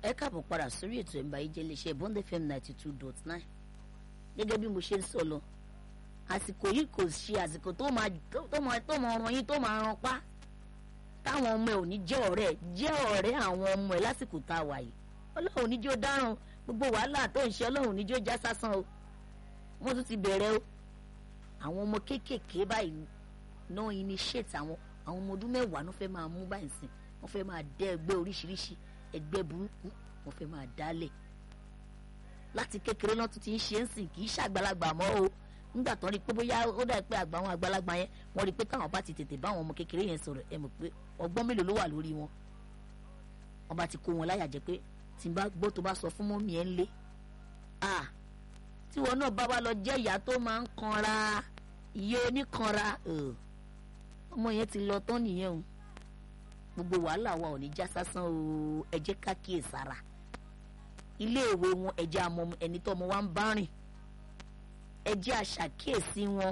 ẹ káàbọ̀ padà sórí ètò ẹ̀mbà yìí jẹ́ iléeṣẹ́ bond fm ninety two dot nine gẹ́gẹ́ bí mo ṣe ń sọ lọ àsìkò yìí kò ṣe àsìkò tó máa tó máa tó máa ran yín tó máa ran pa táwọn ọmọ ẹ ò ní jẹ́ ọ̀rẹ́ jẹ́ ọ̀rẹ́ àwọn ọmọ ẹ lásìkò tá a wà yìí ọlọ́run ò ní jó dáràn gbogbo wàhálà tó ń ṣe ọlọ́run ò ní jó já sásán o wọ́n tún ti bẹ̀rẹ̀ o àwọn ọmọ kéékèèké báyìí náà initiate àwọn àwọn ọmọ ọdún mẹ́wàá ló fẹ́ máa mú báyìí sìn wọ́n fẹ́ máa dẹ́ ẹgbẹ́ oríṣiríṣi ẹgbẹ́ burúkú wọ́n fẹ́ máa dálẹ̀ láti kékeré náà tún ti ń ṣe ń sìn kì í ṣàgbàlagbà mọ́ o nígbà tó ń rí i pé bóyá ó dà pé àgbà àwọn àgbàlagbà yẹn wọ́n rí i pé táwọn bá ti tètè bá àwọn ọmọ kékeré yẹn sọ̀rọ̀ ẹ mọ̀ pé ọgbọ́n mélòó ló wà lórí wọn wọ́n bá ti kó wọn láyà jẹ́ pé tí n bá gbọ́ tó bá sọ fún mọ́mí ẹ̀ ń lé à tí wọn náà bá wá lọ jẹ́ ìyá tó máa ń kanra ìyá oníkanra ọmọ yẹn ti lọ tán nìyẹn o gbogbo wàhálà wa ò ní já sásán o ẹ jẹ́ ká kíyèsára iléèwé wọn ẹ jẹ́ àmọ́ ẹni tó ọmọ wa ń bá rìn ẹ jẹ́ àṣàkíyèsí wọn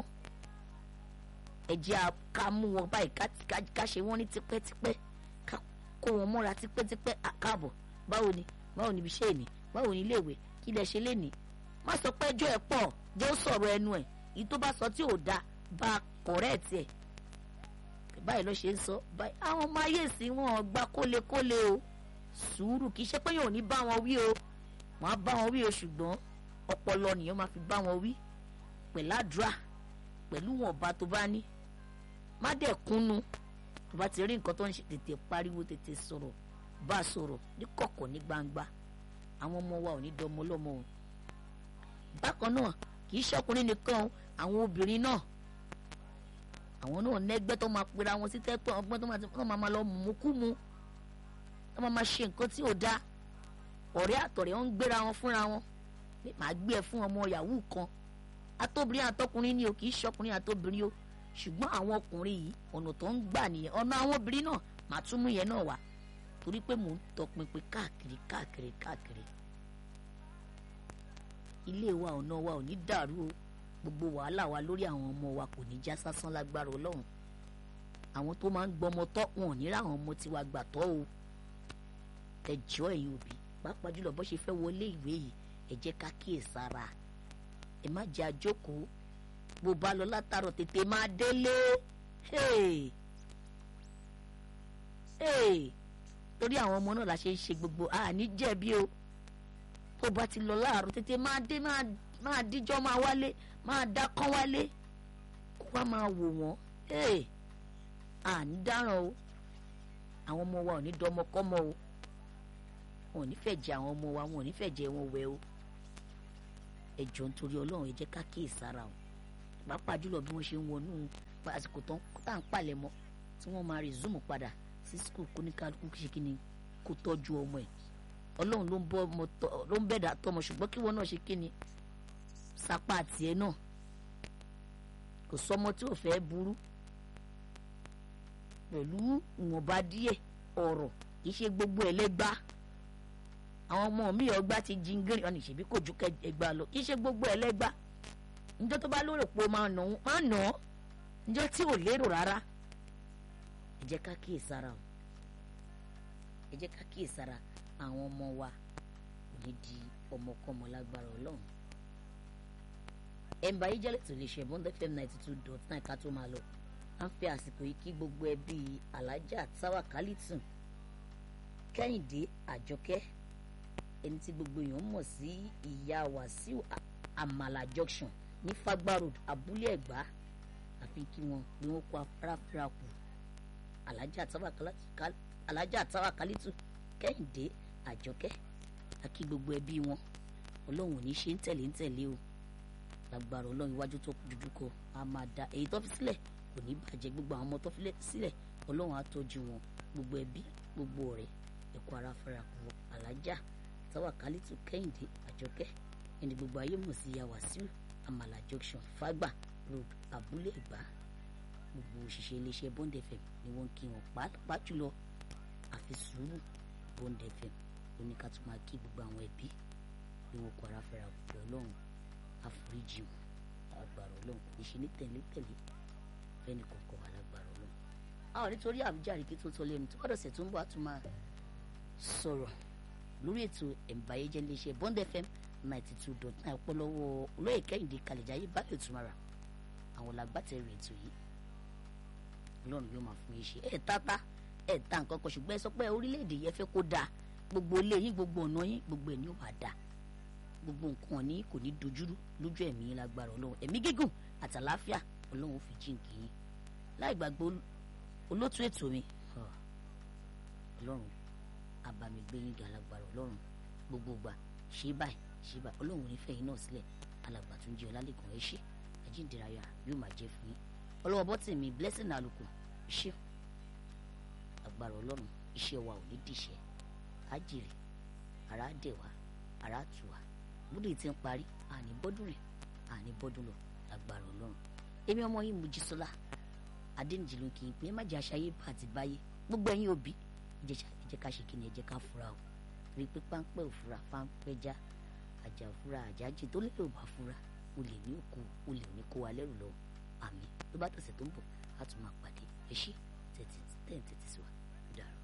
ẹ jẹ́ ká mú wọn báyìí ká ṣe wọ́n ní tipẹ́tipẹ́ ká kó wọn mọ́ra tipẹ́tipẹ́ àkáàbọ̀ báwo ni báwo ni ibi iṣẹ́ ìní báwo ni iléèwé kí lẹ ṣe lénìí má sọ pé ẹjọ́ ẹ pọ̀ jẹ́ ó sọ̀rọ̀ ẹnu ẹ̀ èyí tó bá sọ tí ò dáa bá kọ̀rẹ́ẹ̀tì ẹ̀ báyìí ló ṣe ń sọ báyìí àwọn ọmọ ayé sí wọn gba kólekóle o sùúrù kì í ṣe pé yóò ní bá wọn wí o wọn á bá wọn wí o ṣùgbọ́n ọpọlọ nìyẹn máa fi bá wọn wí pẹ̀lú àdúrà pẹ̀lú wọn ọba tó bá ní má dẹ̀ kúnnu tó bá ti rí nǹkan tó ń ṣe tètè pariwo tètè sọ̀rọ̀ bá a sọ̀rọ̀ ní kọ̀kọ̀ ní gbangba àwọn ọmọ wa ò ní dọmọ lọ́mọ o bákan náà kì í ṣọkùnrin nìkan àwọn obìnrin náà àwọn náà nẹgbẹ́ tó máa pera wọn sí tẹ́pẹ́ ọgbọ́n tó máa máa lọ mú kú mu tó máa máa ṣe nǹkan tí ò dáa ọ̀rẹ́ àtọ̀rẹ́ wọn ń gbéra wọn fúnra wọn màá gbé ẹ fún ọmọ yahoo kan atóbìnrin àtọkùnrin ni o kì í ṣọkùnrin àtobìnrin o ṣùgbọ́n àwọn ọkùnrin yìí ọ̀nà tó ń gbà nìyẹn ọ̀nà àwọn obìnrin náà màá tún mú yẹn náà wá torí pé mò ń tọpinpin káàkiri káàkiri káàkiri ilé wa ọ̀nà wa ò ní dàrú o gbogbo wàhálà wa lórí àwọn ọmọ wa kò ní já sásán lágbára ọlọ́run àwọn tó máa ń gbọmọ tọ́ wọn ò ní ra àwọn ọmọ tiwa gbà tọ́ o ẹ jọ̀ọ́ ẹ̀yin òbí pàápàá jùlọ bó ṣe fẹ́ wọlé ìwé yìí ẹ jẹ́ ká kíyè sára ẹ má jẹ́ àjókòó bó bá lọ látàrọ̀ tètè máa délé torí àwọn ọmọ náà la ṣe ń ṣe gbogbo àní jẹ̀bi o tó bá ti lọ láàárọ̀ tètè máa dé máa díjọ́ máa wálé máa dá kán wálé kó wá máa wò wọ́n àní dáràn o àwọn ọmọ wa ò ní dọmọkọ́mọ o wọn ò ní fẹ́ jẹ àwọn ọmọ wa wọn ò ní fẹ́ jẹ wọn wẹ o ẹ jọ̀ọ́ nítorí ọlọ́run ẹ jẹ́ ká kíyè sára o pàápàá jùlọ bí wọ́n ṣe ń wọnú àsìkò tán tá à ń palẹ̀ mọ́ tí wọ́n máa resume padà sí skul kó ní kálukú ṣe kí ni kó tọ́jú ọmọ ẹ̀ ọlọ́run ló ń bọ́ ọmọ tọ́ ló ń bẹ̀dà tọmọ ṣùgbọ́n kí wọ́n náà ṣe kí ni sapá tiẹ̀ náà kò sọmọ tí ò fẹ́ burú pẹ̀lú ìwọ̀nba díẹ̀ ọ̀rọ̀ kì í ṣe gbogbo ẹlẹ́gbá àwọn ọmọ mi ọgbà ti jingiri ọ̀nà ìṣèbí kò ju ẹgbàá lọ kì í ṣe gbogbo ẹlẹ́gbá njọ́ tó bá lérò pé o máa nà ó máa nà ọ́ njọ́ tí ò lérò rárá ẹ jẹ́ ká kíyè sára o ẹ jẹ́ ká kíyè sára àwọn ọmọ wa kò ní di ọmọkọ́mọ lágbára ọlọ́run ẹ̀ǹbà yìí jẹ́lẹ̀ tó lè ṣe bond fm ninety two dot nine ká tó máa lọ à ń fẹ́ àsìkò yìí kí gbogbo ẹbí alájà táwa kálítùn kẹ́hìndé àjọkẹ́ ẹni tí gbogbo èèyàn mọ̀ sí ìyá wàsíù àmàlà junction ní fagba road abúlé ẹ̀gbá àfi kí wọn bí wọn kó afárá kù alájà táwa kálítùn kẹ́hìndé àjọkẹ́ àkí gbogbo ẹbí wọn ọlọ́run ò ní ṣe ń tẹ̀lé ń tẹ̀lé o lágbára ọlọ́run iwájú tó dojú kọ a máa da èyí tó fi sílẹ̀ kò ní bàjẹ́ gbogbo àwọn ọmọ tó fi sílẹ̀ ọlọ́run á tọ́jú wọn gbogbo ẹbí gbogbo ọ̀rẹ́ ẹ̀kọ́ ara fẹ́ra kù alájà táwàkálítù kẹ́hìndé àjọkẹ́ ẹni gbogbo ayé mọ̀ sí yàwá sí àmàlà junction fàgbà road abúlé ẹ̀gbá gbogbo òṣìṣẹ́ iléeṣẹ́ bond fm ni wọ́n ń kí wọn pàápàá jùlọ àfi sùúrù bond fm oníkàtún máa kí gbogbo àwọn ẹbí bí wọn kọ ara fẹ́ra kù ọlọ́run àforíjì wọn agbára ọlọ́run kò ní ṣe ní tẹ̀lé-tẹ̀lé fẹ́ni kọ̀ọ̀kan alágbára ọlọ́run. a ò nítorí àwùjáre kí tó tó lẹ́nu tó bá dọ̀sẹ̀ tó ń bọ̀ á tún máa sọ̀rọ̀ lórí ètò ẹ̀ǹbáyéjẹ́ iléeṣẹ́ bond fm ninety two dot nine ọpọlọwọ olóyè kẹ́hìndé kàlẹ́jáyé bá ètò mara àwọn làgbàtẹ̀rù ètò yìí ọlọ́run yóò máa fún yín ṣe ẹ̀ tata ẹ̀ ta nǹkan kan ṣùgbọ́n ẹ sọ pé orílẹ̀-èdè yẹn fẹ́ kó dáa gbogbo ilé yín gbogbo ọ̀nà yín gbogbo ẹ̀ ní ó máa dáa gbogbo nǹkan ní kò ní dojúrú lójú ẹ̀mí yín lágbára ọlọ́run ẹ̀mí gígùn àtàláfíà ọlọ́run fi jíǹkì yín láì gbàgbé olótú ètò mi ọlọ́run abamigbé yín ga lágbára ọlọ́run gbogbo gbà ṣé báyìí ṣé báyìí ọlọ́run nífẹ̀ẹ́ yín náà sílẹ̀ alàgbà tó ń jẹ́ ọlálẹ́kùn ẹ ṣé ajíǹdìráyà yóò máa jẹ́ fún yín ọlọ́wọ́ bọ́tì mi blessing àlùkò ṣé agbára ọlọ́run iṣẹ́ wa ò ní dìṣẹ́ ájìrì ara dẹ̀ wá ara tù wá búdì tí ń parí àní bọ́dún rẹ̀ àní bọ́dún lọ agbára ọlọ́run èmi ọmọ yìí Mojísọ́lá adéǹjì ló kì í pé má jẹ́ aṣáyé bá àti báyé gbogbo ẹ̀yin òbí ẹ jẹ́ ká ṣe kí ni ẹ jẹ́ ká fura o rí i pé páńpẹ́ òfura páńpẹ́ já àjà òfura àjájì tó lérò bá fura o lè ní òkú o lè ní kó wa lẹ́rù lọ àmì tó bá tọ̀sẹ̀ tó ń bọ̀ á tún máa pàdé ẹ ṣé tẹ̀tí tẹ̀ ń tẹ̀tí sí wa dàrú.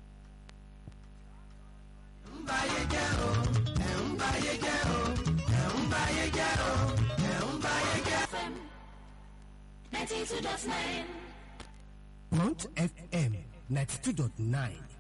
ń báyé jẹ́ o ẹ̀ ń báyé jẹ́ o ẹ̀ ń báyé jẹ́ o ẹ̀ ń báyé jẹ́. FM 92.9. Front FM 92.9